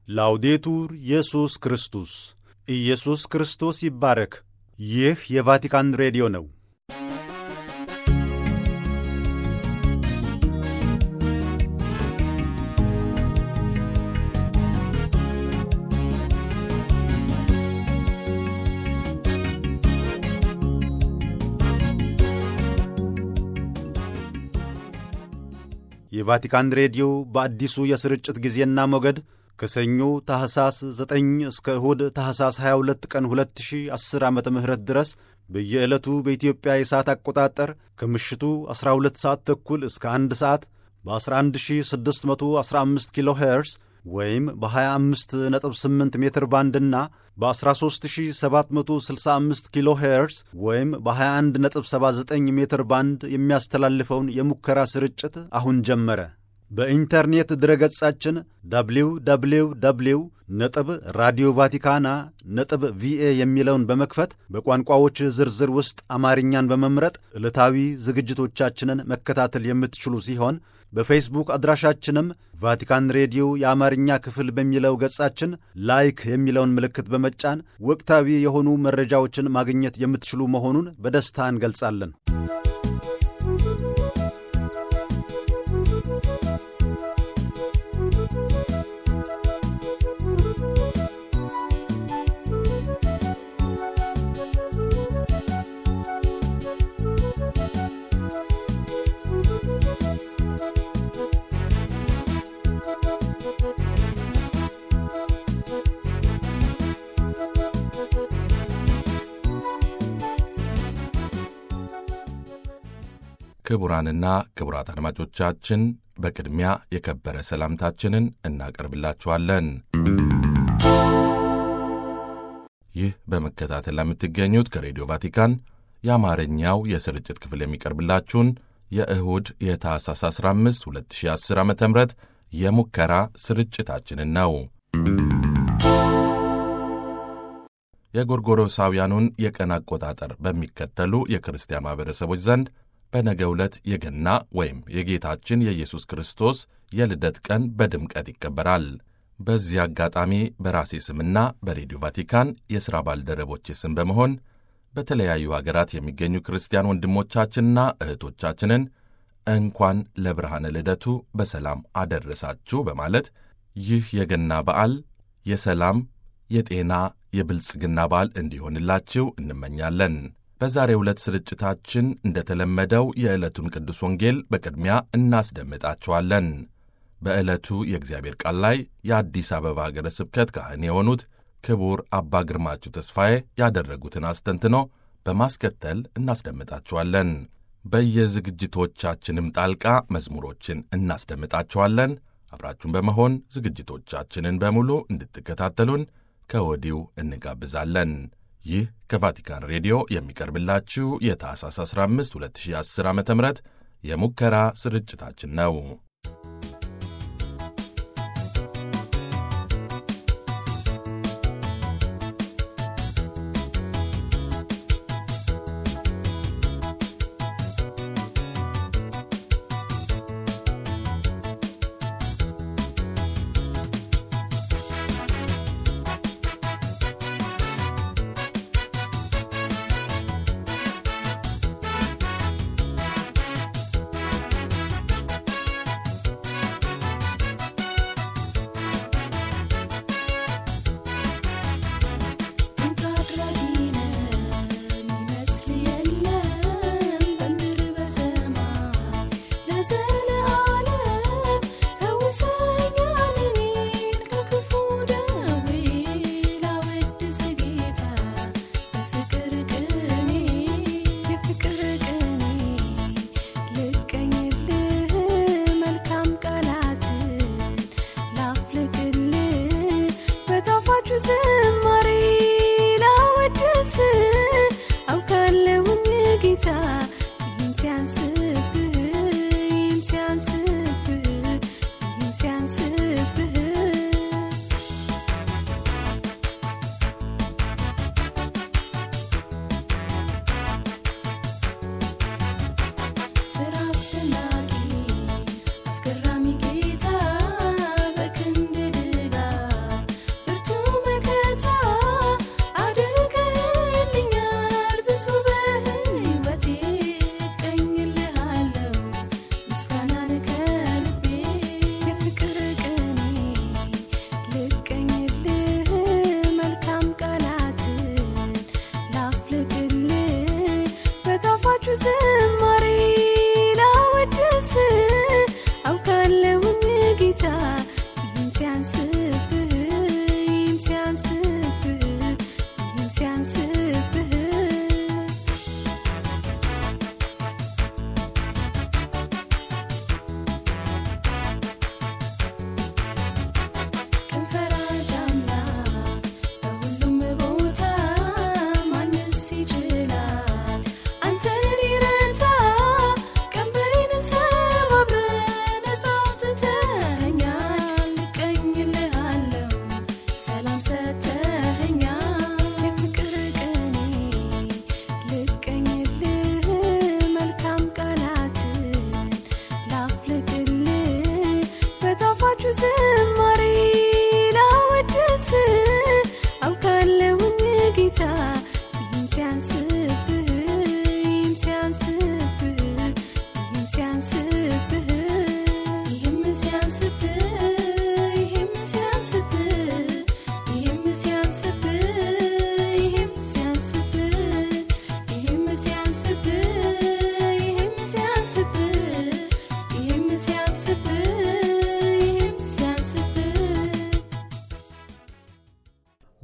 ላውዴቱር ኢየሱስ ክርስቶስ ኢየሱስ ክርስቶስ ይባረክ። ይህ የቫቲካን ሬዲዮ ነው። የቫቲካን ሬዲዮ በአዲሱ የስርጭት ጊዜና ሞገድ ከሰኞ ታህሳስ 9 እስከ እሁድ ታህሳስ 22 ቀን 2010 ዓ ም ድረስ በየዕለቱ በኢትዮጵያ የሰዓት አቆጣጠር ከምሽቱ 12 ሰዓት ተኩል እስከ 1 ሰዓት በ11615 ኪሎ ሄርስ ወይም በ258 ሜትር ባንድና በ13765 ኪሎ ሄርስ ወይም በ2179 ሜትር ባንድ የሚያስተላልፈውን የሙከራ ስርጭት አሁን ጀመረ። በኢንተርኔት ድረገጻችን ደብሊው ደብሊው ደብሊው ነጥብ ራዲዮ ቫቲካና ነጥብ ቪኤ የሚለውን በመክፈት በቋንቋዎች ዝርዝር ውስጥ አማርኛን በመምረጥ ዕለታዊ ዝግጅቶቻችንን መከታተል የምትችሉ ሲሆን በፌስቡክ አድራሻችንም ቫቲካን ሬዲዮ የአማርኛ ክፍል በሚለው ገጻችን ላይክ የሚለውን ምልክት በመጫን ወቅታዊ የሆኑ መረጃዎችን ማግኘት የምትችሉ መሆኑን በደስታ እንገልጻለን። ክቡራንና ክቡራት አድማጮቻችን በቅድሚያ የከበረ ሰላምታችንን እናቀርብላችኋለን። ይህ በመከታተል ለምትገኙት ከሬዲዮ ቫቲካን የአማርኛው የስርጭት ክፍል የሚቀርብላችሁን የእሁድ የታህሳስ 15 2010 ዓ ም የሙከራ ስርጭታችንን ነው። የጎርጎሮሳውያኑን የቀን አቆጣጠር በሚከተሉ የክርስቲያን ማኅበረሰቦች ዘንድ በነገ ዕለት የገና ወይም የጌታችን የኢየሱስ ክርስቶስ የልደት ቀን በድምቀት ይከበራል። በዚህ አጋጣሚ በራሴ ስምና በሬዲዮ ቫቲካን የሥራ ባልደረቦቼ ስም በመሆን በተለያዩ አገራት የሚገኙ ክርስቲያን ወንድሞቻችንና እህቶቻችንን እንኳን ለብርሃነ ልደቱ በሰላም አደረሳችሁ በማለት ይህ የገና በዓል የሰላም፣ የጤና፣ የብልጽግና በዓል እንዲሆንላችሁ እንመኛለን። በዛሬው ዕለት ስርጭታችን እንደተለመደው የዕለቱን ቅዱስ ወንጌል በቅድሚያ እናስደምጣችኋለን። በዕለቱ የእግዚአብሔር ቃል ላይ የአዲስ አበባ ሀገረ ስብከት ካህን የሆኑት ክቡር አባ ግርማችሁ ተስፋዬ ያደረጉትን አስተንትኖ በማስከተል እናስደምጣችኋለን። በየዝግጅቶቻችንም ጣልቃ መዝሙሮችን እናስደምጣችኋለን። አብራችሁን በመሆን ዝግጅቶቻችንን በሙሉ እንድትከታተሉን ከወዲሁ እንጋብዛለን። ይህ ከቫቲካን ሬዲዮ የሚቀርብላችሁ የታህሳስ 15 2010 ዓ ም የሙከራ ስርጭታችን ነው።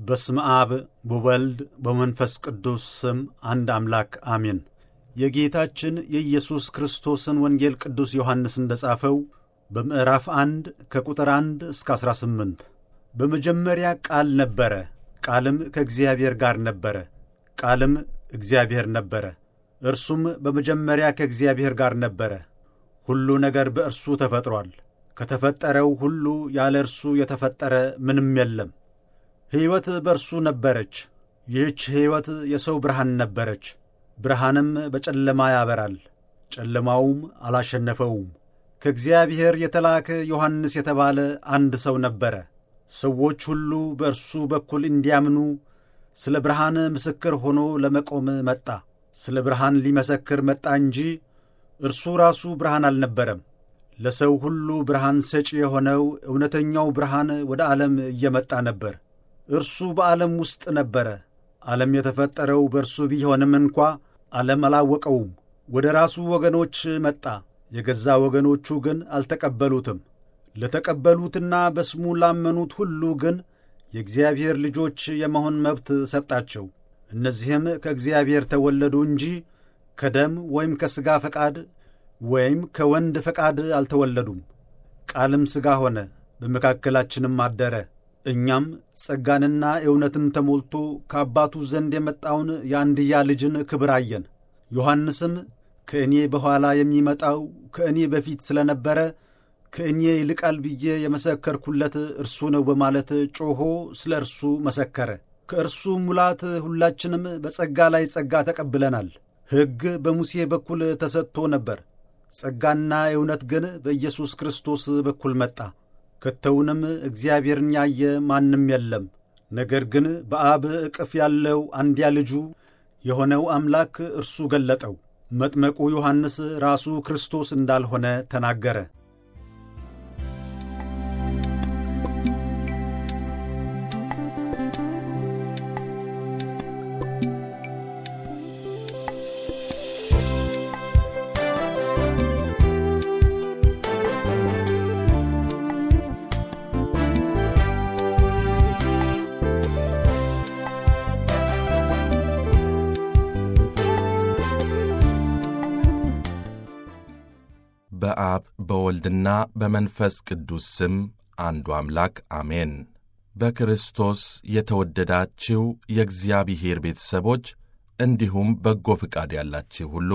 በስመ አብ በወልድ በመንፈስ ቅዱስ ስም አንድ አምላክ አሜን። የጌታችን የኢየሱስ ክርስቶስን ወንጌል ቅዱስ ዮሐንስ እንደ ጻፈው በምዕራፍ አንድ ከቁጥር አንድ እስከ ዐሥራ ስምንት በመጀመሪያ ቃል ነበረ፣ ቃልም ከእግዚአብሔር ጋር ነበረ፣ ቃልም እግዚአብሔር ነበረ። እርሱም በመጀመሪያ ከእግዚአብሔር ጋር ነበረ። ሁሉ ነገር በእርሱ ተፈጥሮአል። ከተፈጠረው ሁሉ ያለ እርሱ የተፈጠረ ምንም የለም። ሕይወት በእርሱ ነበረች። ይህች ሕይወት የሰው ብርሃን ነበረች። ብርሃንም በጨለማ ያበራል፣ ጨለማውም አላሸነፈውም። ከእግዚአብሔር የተላከ ዮሐንስ የተባለ አንድ ሰው ነበረ። ሰዎች ሁሉ በእርሱ በኩል እንዲያምኑ ስለ ብርሃን ምስክር ሆኖ ለመቆም መጣ። ስለ ብርሃን ሊመሰክር መጣ እንጂ እርሱ ራሱ ብርሃን አልነበረም። ለሰው ሁሉ ብርሃን ሰጪ የሆነው እውነተኛው ብርሃን ወደ ዓለም እየመጣ ነበር። እርሱ በዓለም ውስጥ ነበረ። ዓለም የተፈጠረው በእርሱ ቢሆንም እንኳ ዓለም አላወቀውም። ወደ ራሱ ወገኖች መጣ፣ የገዛ ወገኖቹ ግን አልተቀበሉትም። ለተቀበሉትና በስሙ ላመኑት ሁሉ ግን የእግዚአብሔር ልጆች የመሆን መብት ሰጣቸው። እነዚህም ከእግዚአብሔር ተወለዱ እንጂ ከደም ወይም ከሥጋ ፈቃድ ወይም ከወንድ ፈቃድ አልተወለዱም። ቃልም ሥጋ ሆነ፣ በመካከላችንም አደረ። እኛም ጸጋንና እውነትን ተሞልቶ ከአባቱ ዘንድ የመጣውን የአንድያ ልጅን ክብር አየን። ዮሐንስም ከእኔ በኋላ የሚመጣው ከእኔ በፊት ስለ ነበረ ከእኔ ይልቃል ብዬ የመሰከርኩለት እርሱ ነው በማለት ጮኾ ስለ እርሱ መሰከረ። ከእርሱ ሙላት ሁላችንም በጸጋ ላይ ጸጋ ተቀብለናል። ሕግ በሙሴ በኩል ተሰጥቶ ነበር። ጸጋና እውነት ግን በኢየሱስ ክርስቶስ በኩል መጣ። ከቶውንም እግዚአብሔርን ያየ ማንም የለም። ነገር ግን በአብ እቅፍ ያለው አንድያ ልጁ የሆነው አምላክ እርሱ ገለጠው። መጥመቁ ዮሐንስ ራሱ ክርስቶስ እንዳልሆነ ተናገረ። በአብ በወልድና በመንፈስ ቅዱስ ስም አንዱ አምላክ አሜን። በክርስቶስ የተወደዳችው የእግዚአብሔር ቤተሰቦች እንዲሁም በጎ ፍቃድ ያላችሁ ሁሉ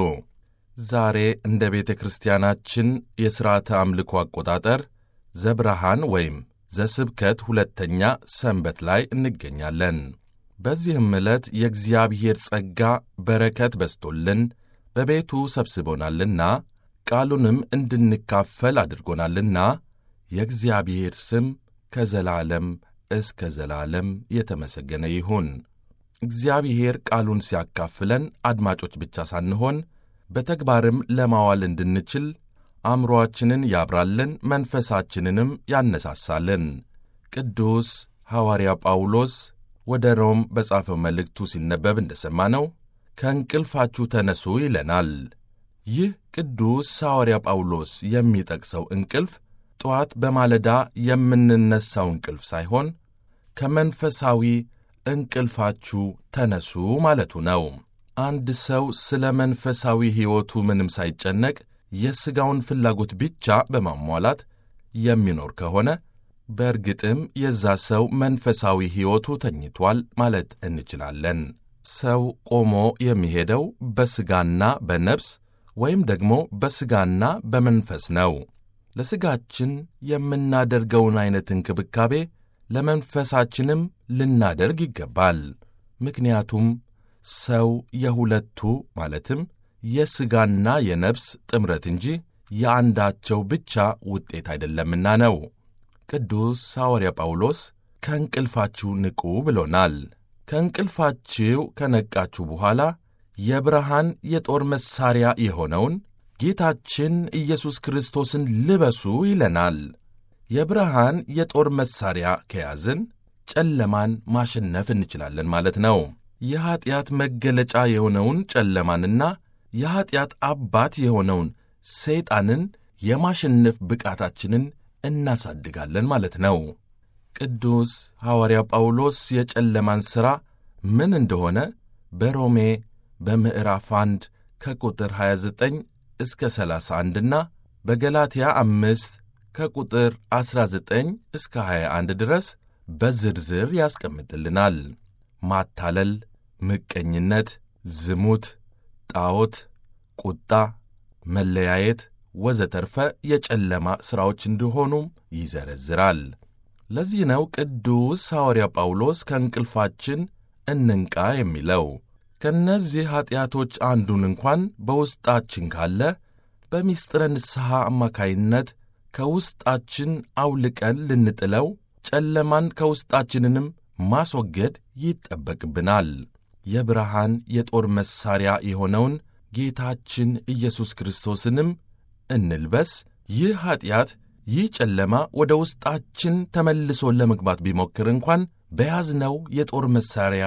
ዛሬ እንደ ቤተ ክርስቲያናችን የሥርዓተ አምልኮ አቆጣጠር ዘብርሃን ወይም ዘስብከት ሁለተኛ ሰንበት ላይ እንገኛለን። በዚህም ዕለት የእግዚአብሔር ጸጋ በረከት በስቶልን በቤቱ ሰብስቦናልና ቃሉንም እንድንካፈል አድርጎናልና የእግዚአብሔር ስም ከዘላለም እስከ ዘላለም የተመሰገነ ይሁን። እግዚአብሔር ቃሉን ሲያካፍለን አድማጮች ብቻ ሳንሆን በተግባርም ለማዋል እንድንችል አእምሮአችንን ያብራልን፣ መንፈሳችንንም ያነሳሳልን። ቅዱስ ሐዋርያ ጳውሎስ ወደ ሮም በጻፈው መልእክቱ ሲነበብ እንደሰማነው ከእንቅልፋችሁ ተነሱ ይለናል። ይህ ቅዱስ ሐዋርያ ጳውሎስ የሚጠቅሰው እንቅልፍ ጠዋት በማለዳ የምንነሳው እንቅልፍ ሳይሆን ከመንፈሳዊ እንቅልፋችሁ ተነሱ ማለቱ ነው። አንድ ሰው ስለ መንፈሳዊ ሕይወቱ ምንም ሳይጨነቅ የሥጋውን ፍላጎት ብቻ በማሟላት የሚኖር ከሆነ በእርግጥም የዛ ሰው መንፈሳዊ ሕይወቱ ተኝቷል ማለት እንችላለን። ሰው ቆሞ የሚሄደው በሥጋና በነፍስ ወይም ደግሞ በሥጋና በመንፈስ ነው። ለሥጋችን የምናደርገውን ዐይነት እንክብካቤ ለመንፈሳችንም ልናደርግ ይገባል። ምክንያቱም ሰው የሁለቱ ማለትም የሥጋና የነፍስ ጥምረት እንጂ የአንዳቸው ብቻ ውጤት አይደለምና ነው። ቅዱስ ሐዋርያ ጳውሎስ ከእንቅልፋችሁ ንቁ ብሎናል። ከእንቅልፋችሁ ከነቃችሁ በኋላ የብርሃን የጦር መሣሪያ የሆነውን ጌታችን ኢየሱስ ክርስቶስን ልበሱ ይለናል። የብርሃን የጦር መሣሪያ ከያዝን ጨለማን ማሸነፍ እንችላለን ማለት ነው። የኀጢአት መገለጫ የሆነውን ጨለማንና የኀጢአት አባት የሆነውን ሰይጣንን የማሸነፍ ብቃታችንን እናሳድጋለን ማለት ነው። ቅዱስ ሐዋርያው ጳውሎስ የጨለማን ሥራ ምን እንደሆነ በሮሜ በምዕራፍ 1 ከቁጥር 29 እስከ 31 እና በገላትያ አምስት ከቁጥር 19 እስከ 21 ድረስ በዝርዝር ያስቀምጥልናል። ማታለል፣ ምቀኝነት፣ ዝሙት፣ ጣዖት፣ ቁጣ፣ መለያየት ወዘተርፈ የጨለማ ሥራዎች እንደሆኑም ይዘረዝራል። ለዚህ ነው ቅዱስ ሐዋርያ ጳውሎስ ከእንቅልፋችን እንንቃ የሚለው። ከእነዚህ ኀጢአቶች አንዱን እንኳን በውስጣችን ካለ በምስጢረ ንስሐ አማካይነት ከውስጣችን አውልቀን ልንጥለው፣ ጨለማን ከውስጣችንንም ማስወገድ ይጠበቅብናል። የብርሃን የጦር መሣሪያ የሆነውን ጌታችን ኢየሱስ ክርስቶስንም እንልበስ። ይህ ኀጢአት፣ ይህ ጨለማ ወደ ውስጣችን ተመልሶ ለመግባት ቢሞክር እንኳን በያዝነው የጦር መሣሪያ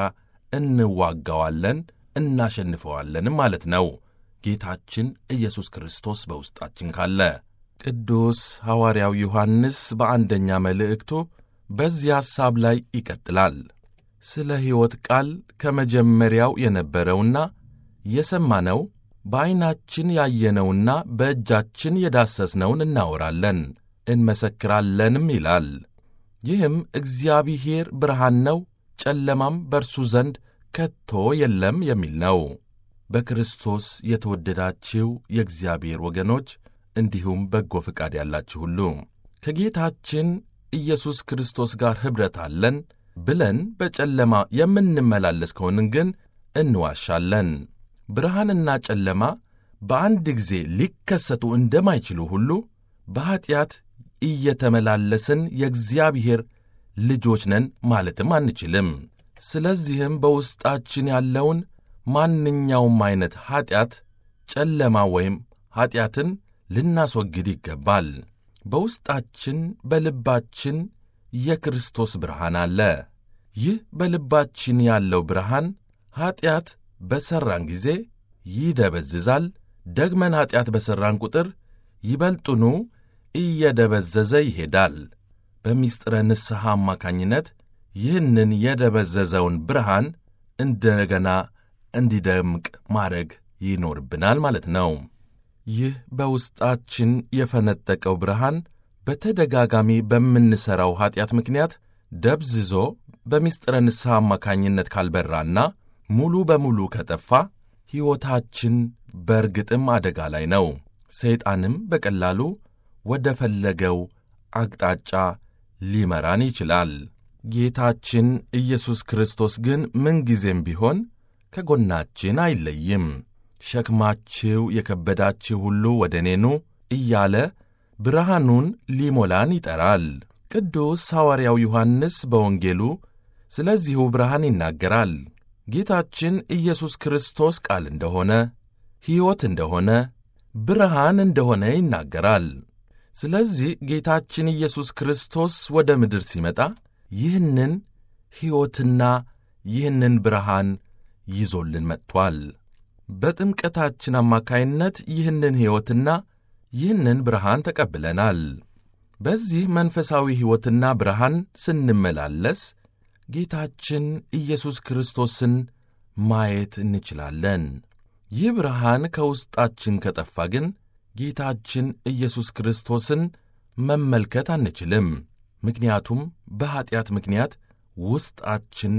እንዋጋዋለን፣ እናሸንፈዋለንም ማለት ነው። ጌታችን ኢየሱስ ክርስቶስ በውስጣችን ካለ። ቅዱስ ሐዋርያው ዮሐንስ በአንደኛ መልእክቱ በዚህ ሐሳብ ላይ ይቀጥላል። ስለ ሕይወት ቃል ከመጀመሪያው የነበረውና የሰማነው በዐይናችን ያየነውና በእጃችን የዳሰስነውን እናወራለን እንመሰክራለንም ይላል። ይህም እግዚአብሔር ብርሃን ነው፣ ጨለማም በእርሱ ዘንድ ከቶ የለም የሚል ነው። በክርስቶስ የተወደዳችሁ የእግዚአብሔር ወገኖች እንዲሁም በጎ ፈቃድ ያላችሁ ሁሉ ከጌታችን ኢየሱስ ክርስቶስ ጋር ኅብረት አለን ብለን በጨለማ የምንመላለስ ከሆንን ግን እንዋሻለን። ብርሃንና ጨለማ በአንድ ጊዜ ሊከሰቱ እንደማይችሉ ሁሉ በኀጢአት እየተመላለስን የእግዚአብሔር ልጆች ነን ማለትም አንችልም። ስለዚህም በውስጣችን ያለውን ማንኛውም ዐይነት ኀጢአት፣ ጨለማ ወይም ኀጢአትን ልናስወግድ ይገባል። በውስጣችን በልባችን የክርስቶስ ብርሃን አለ። ይህ በልባችን ያለው ብርሃን ኀጢአት በሠራን ጊዜ ይደበዝዛል። ደግመን ኀጢአት በሠራን ቁጥር ይበልጡኑ እየደበዘዘ ይሄዳል። በምስጢረ ንስሐ አማካኝነት ይህንን የደበዘዘውን ብርሃን እንደገና እንዲደምቅ ማድረግ ይኖርብናል ማለት ነው። ይህ በውስጣችን የፈነጠቀው ብርሃን በተደጋጋሚ በምንሠራው ኀጢአት ምክንያት ደብዝዞ በምስጢረ ንስሐ አማካኝነት ካልበራና ሙሉ በሙሉ ከጠፋ ሕይወታችን በእርግጥም አደጋ ላይ ነው። ሰይጣንም በቀላሉ ወደ ፈለገው አቅጣጫ ሊመራን ይችላል። ጌታችን ኢየሱስ ክርስቶስ ግን ምንጊዜም ቢሆን ከጎናችን አይለይም። ሸክማችሁ የከበዳችሁ ሁሉ ወደ እኔ ኑ እያለ ብርሃኑን ሊሞላን ይጠራል። ቅዱስ ሐዋርያው ዮሐንስ በወንጌሉ ስለዚሁ ብርሃን ይናገራል። ጌታችን ኢየሱስ ክርስቶስ ቃል እንደሆነ፣ ሕይወት እንደሆነ፣ ብርሃን እንደሆነ ይናገራል። ስለዚህ ጌታችን ኢየሱስ ክርስቶስ ወደ ምድር ሲመጣ ይህንን ሕይወትና ይህንን ብርሃን ይዞልን መጥቷል። በጥምቀታችን አማካይነት ይህንን ሕይወትና ይህንን ብርሃን ተቀብለናል። በዚህ መንፈሳዊ ሕይወትና ብርሃን ስንመላለስ ጌታችን ኢየሱስ ክርስቶስን ማየት እንችላለን። ይህ ብርሃን ከውስጣችን ከጠፋ ግን ጌታችን ኢየሱስ ክርስቶስን መመልከት አንችልም። ምክንያቱም በኀጢአት ምክንያት ውስጣችን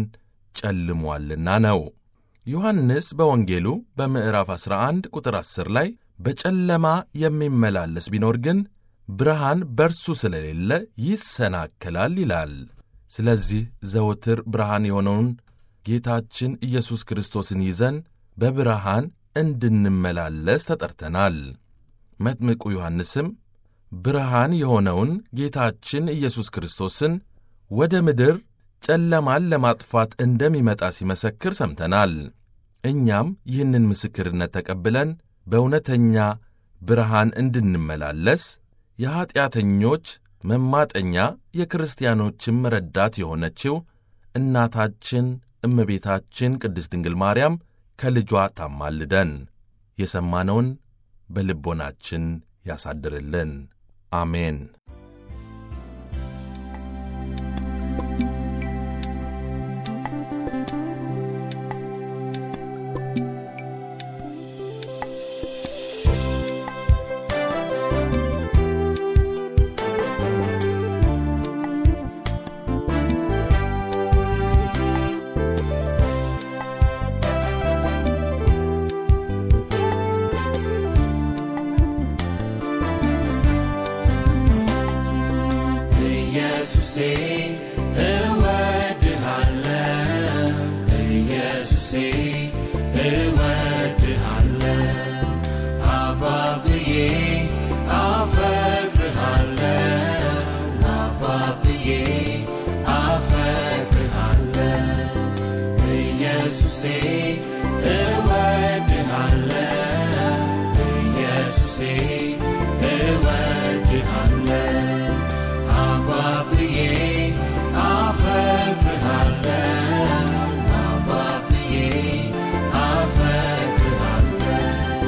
ጨልሟልና ነው። ዮሐንስ በወንጌሉ በምዕራፍ 11 ቁጥር 10 ላይ በጨለማ የሚመላለስ ቢኖር ግን ብርሃን በርሱ ስለሌለ ይሰናከላል ይላል። ስለዚህ ዘወትር ብርሃን የሆነውን ጌታችን ኢየሱስ ክርስቶስን ይዘን በብርሃን እንድንመላለስ ተጠርተናል። መጥምቁ ዮሐንስም ብርሃን የሆነውን ጌታችን ኢየሱስ ክርስቶስን ወደ ምድር ጨለማን ለማጥፋት እንደሚመጣ ሲመሰክር ሰምተናል። እኛም ይህንን ምስክርነት ተቀብለን በእውነተኛ ብርሃን እንድንመላለስ የኀጢአተኞች መማጠኛ የክርስቲያኖችም ረዳት የሆነችው እናታችን እመቤታችን ቅድስት ድንግል ማርያም ከልጇ ታማልደን፣ የሰማነውን በልቦናችን ያሳድርልን። አሜን። ኢየሱሴ እወድሃለሁ ኢየሱሴ እወድሃለሁ አባብዬ አፈቅርሃለሁ አባብዬ አፈቅርሃለሁ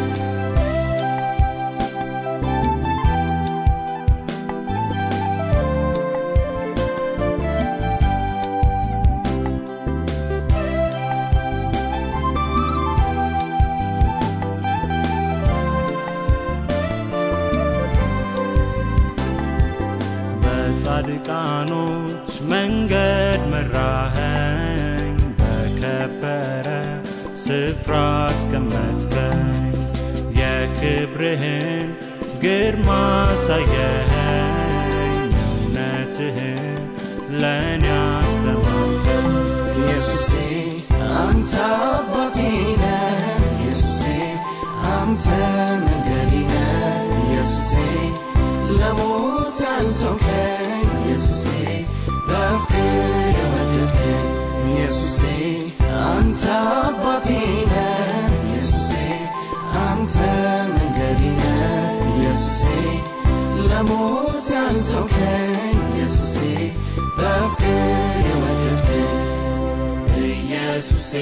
በጻድቃኖች መንገድ መራኸኝ፣ በከበረ ስፍራ አስቀመጥከኝ። የክብርህን ግርማ አሳየኸኝ፣ እውነትህን ለእኔ አስተማርከኝ። ኢየሱሴ አንተ አባቴ ነህ ኢየሱሴ አንተ መንገዴ ነህ ኢየሱሴ ለሞት ያልተውከኝ ኢየሱሴ በፍቅር የወደድከኝ ኢየሱሴ አንተ አባቴ ነህ ኢየሱሴ አንተ መንገዴ ነህ ኢየሱሴ ለሞት ያልተውከኝ ኢየሱሴ በፍቅር የወደድከኝ ኢየሱሴ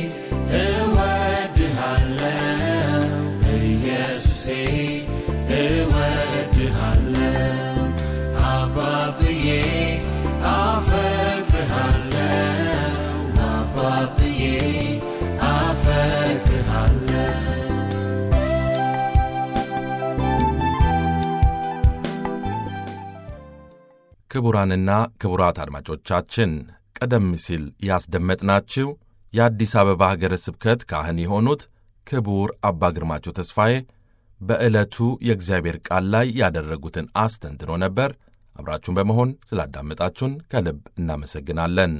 እወድሃለሁ ኢየሱሴ እወድሃለሁ አባብዬ አፈቅርሃለሁ አባብዬ አፈቅርሃለሁ ክቡራንና ክቡራት አድማጮቻችን ቀደም ሲል ያስደመጥናችሁ የአዲስ አበባ ሀገረ ስብከት ካህን የሆኑት ክቡር አባ ግርማቸው ተስፋዬ በዕለቱ የእግዚአብሔር ቃል ላይ ያደረጉትን አስተንትኖ ነበር። አብራችሁን በመሆን ስላዳመጣችሁን ከልብ እናመሰግናለን።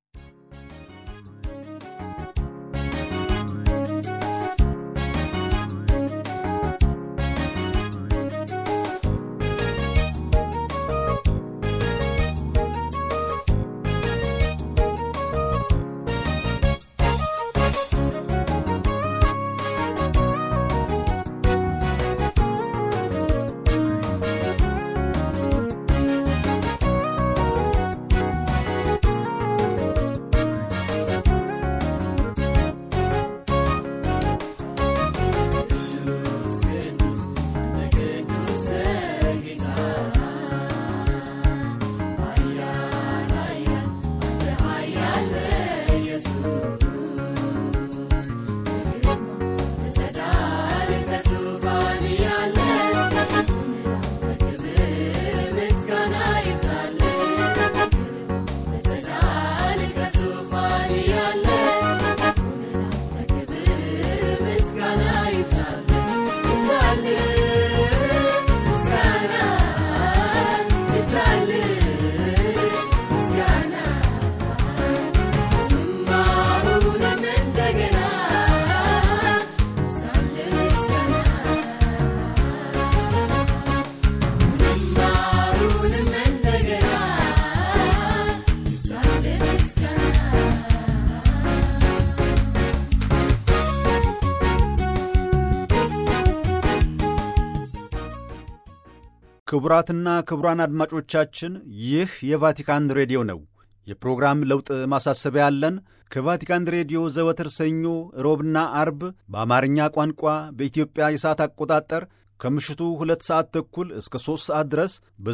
ክቡራትና ክቡራን አድማጮቻችን ይህ የቫቲካን ሬዲዮ ነው። የፕሮግራም ለውጥ ማሳሰቢያ ያለን ከቫቲካን ሬዲዮ ዘወትር ሰኞ፣ ሮብና አርብ በአማርኛ ቋንቋ በኢትዮጵያ የሰዓት አቆጣጠር ከምሽቱ ሁለት ሰዓት ተኩል እስከ 3 ሰዓት ድረስ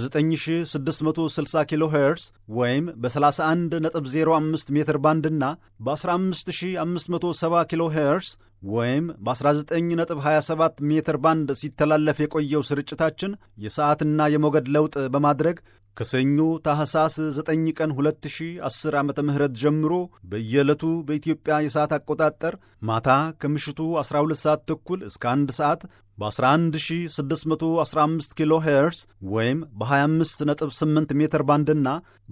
በ9660 ኪሎ ሄርስ ወይም በ31.05 ሜትር ባንድና በ15570 ኪሎ ሄርስ ወይም በ19.27 ሜትር ባንድ ሲተላለፍ የቆየው ስርጭታችን የሰዓትና የሞገድ ለውጥ በማድረግ ከሰኞ ታህሳስ 9 ቀን 2010 ዓ ም ጀምሮ በየዕለቱ በኢትዮጵያ የሰዓት አቆጣጠር ማታ ከምሽቱ 12 ሰዓት ተኩል እስከ 1 ሰዓት በ11615 ኪሎ ሄርስ ወይም በ258 ሜትር ባንድና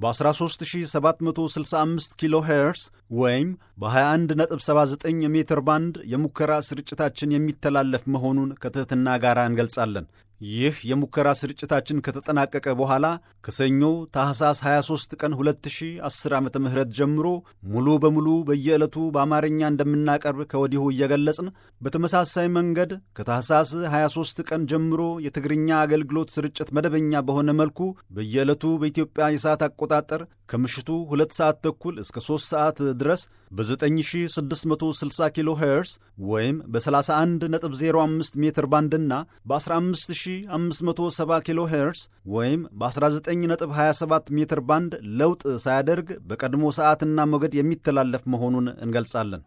በ13765 ኪሎ ሄርስ ወይም በ2179 ሜትር ባንድ የሙከራ ስርጭታችን የሚተላለፍ መሆኑን ከትሕትና ጋር እንገልጻለን። ይህ የሙከራ ስርጭታችን ከተጠናቀቀ በኋላ ከሰኞ ታህሳስ 23 ቀን 2010 ዓ ም ጀምሮ ሙሉ በሙሉ በየዕለቱ በአማርኛ እንደምናቀርብ ከወዲሁ እየገለጽን በተመሳሳይ መንገድ ከታህሳስ 23 ቀን ጀምሮ የትግርኛ አገልግሎት ስርጭት መደበኛ በሆነ መልኩ በየዕለቱ በኢትዮጵያ የሰዓት አቆጣጠር ከምሽቱ 2 ሰዓት ተኩል እስከ 3 ሰዓት ድረስ በ9660 ኪሎ ሄርስ ወይም በ31.05 ሜትር ባንድና በ15570 ኪሎ ሄርስ ወይም በ19.27 ሜትር ባንድ ለውጥ ሳያደርግ በቀድሞ ሰዓትና ሞገድ የሚተላለፍ መሆኑን እንገልጻለን።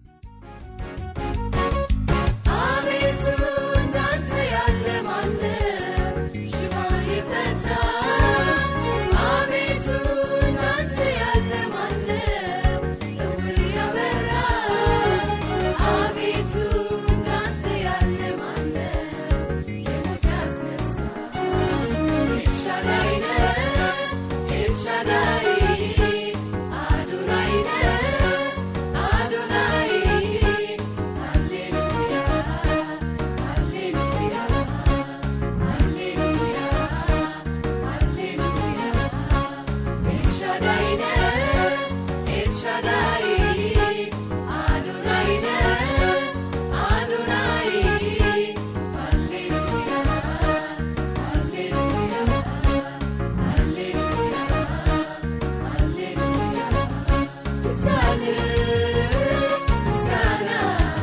አቤቱ እንዳንተ ያለ ማነው? ሽባ የፈታ አቤቱ እንዳንተ ያለ ማነው? እውር ያበራ አቤቱ እንዳንተ ያለ ማነው? የሞት ያስነሳ ኤልሻዳይ ነህ ኤልሻዳይ አዶናይ ነህ አዶናይ ሃሌሉያ ሃሌሉያ ሃሌሉያ ሃሌሉያ ኤልሻዳይ ነህ ኤልሻዳይ አዶናይ ነህ አዶናይ ሃሌሉያ ሃሌሉያ ሃሌሉያ ሃሌሉያ ይብዛልህ ምስጋና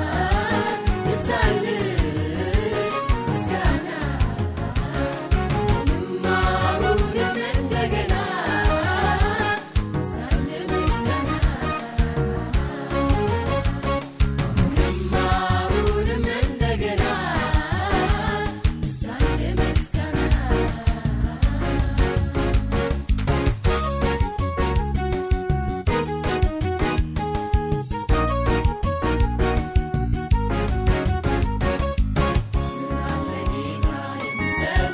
ይብዛልህ ምስጋና አሁንም እንደገና ይብዛልህ ምስጋና አሁንም እንደገና ይብዛልህ ምስጋና ምን አለ ጌታ የምሰጥ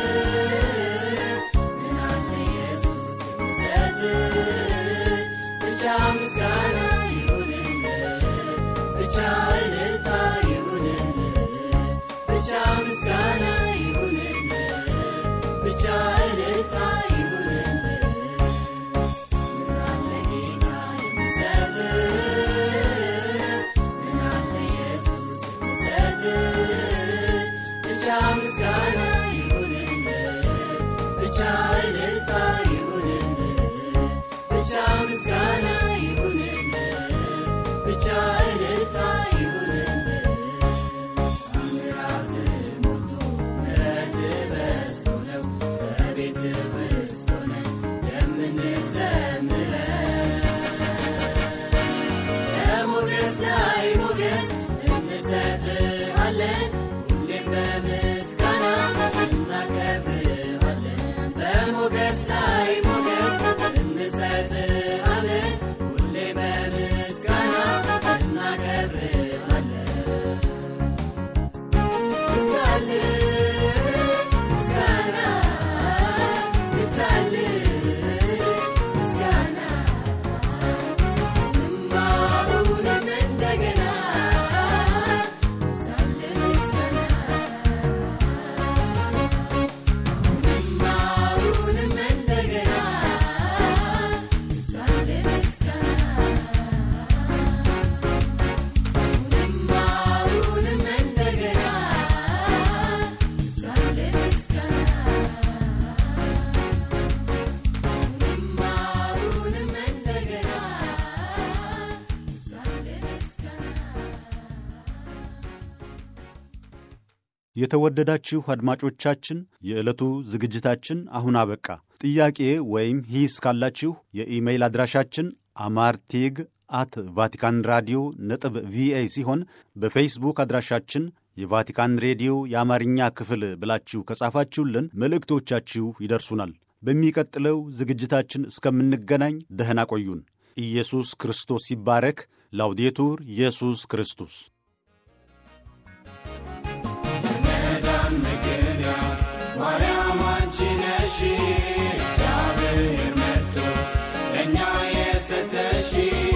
ምን አለ ኢየሱስ የምሰጥ ብቻ ምስጋና ይሁንልህ ብቻ እልልታ ይሁንልህ ብቻ ምስጋና ይሁንልህ ብቻ እልልታ ይሁንልህ ምን አለ ጌታ የምሰጥ ምን አለ ኢየሱስ የምሰጥ ብቻ ምስጋና ይሁንልህ ብቻ እልልታ ይሁንልህ ብቻ ምስጋና ይሁንልህ ብቻ እልልታ ይሁንልህ ታምራት ሞልቶ ምሕረት በዝቶ ነው በቤት ውስጥ ሆነን የምንዘምረው በሞገስ ላይ ሞገስ እንሰጥሃለን ሁሌም በምስጋና እናከብርሃለን በሞገስ ላይ ሞገስ እንሰጥሃለን ሁሌ በምስጋና እናከብርሃለን ይብዛልህ ምስጋና ይብዛልህ ምስጋና አሁንም እንደገና ይብዛልህ ምስጋና አሁንም እንደገና ይብዛልህ ምስጋና አሁንም እንደገና ይብዛልህ ምስጋና አሁንም እንደገና ይብዛልህ ምስጋና የተወደዳችሁ አድማጮቻችን የዕለቱ ዝግጅታችን አሁን አበቃ። ጥያቄ ወይም ሂስ ካላችሁ የኢሜይል አድራሻችን አማርቲግ አት ቫቲካን ራዲዮ ነጥብ ቪኦኤ ሲሆን በፌስቡክ አድራሻችን የቫቲካን ሬዲዮ የአማርኛ ክፍል ብላችሁ ከጻፋችሁልን መልእክቶቻችሁ ይደርሱናል። በሚቀጥለው ዝግጅታችን እስከምንገናኝ ደህና ቆዩን። ኢየሱስ ክርስቶስ ይባረክ። ላውዴቱር ኢየሱስ ክርስቶስ ማርያም አንቺ ነሽ እግዚአብሔር መጥቶ ለእኛ የሰጠሽ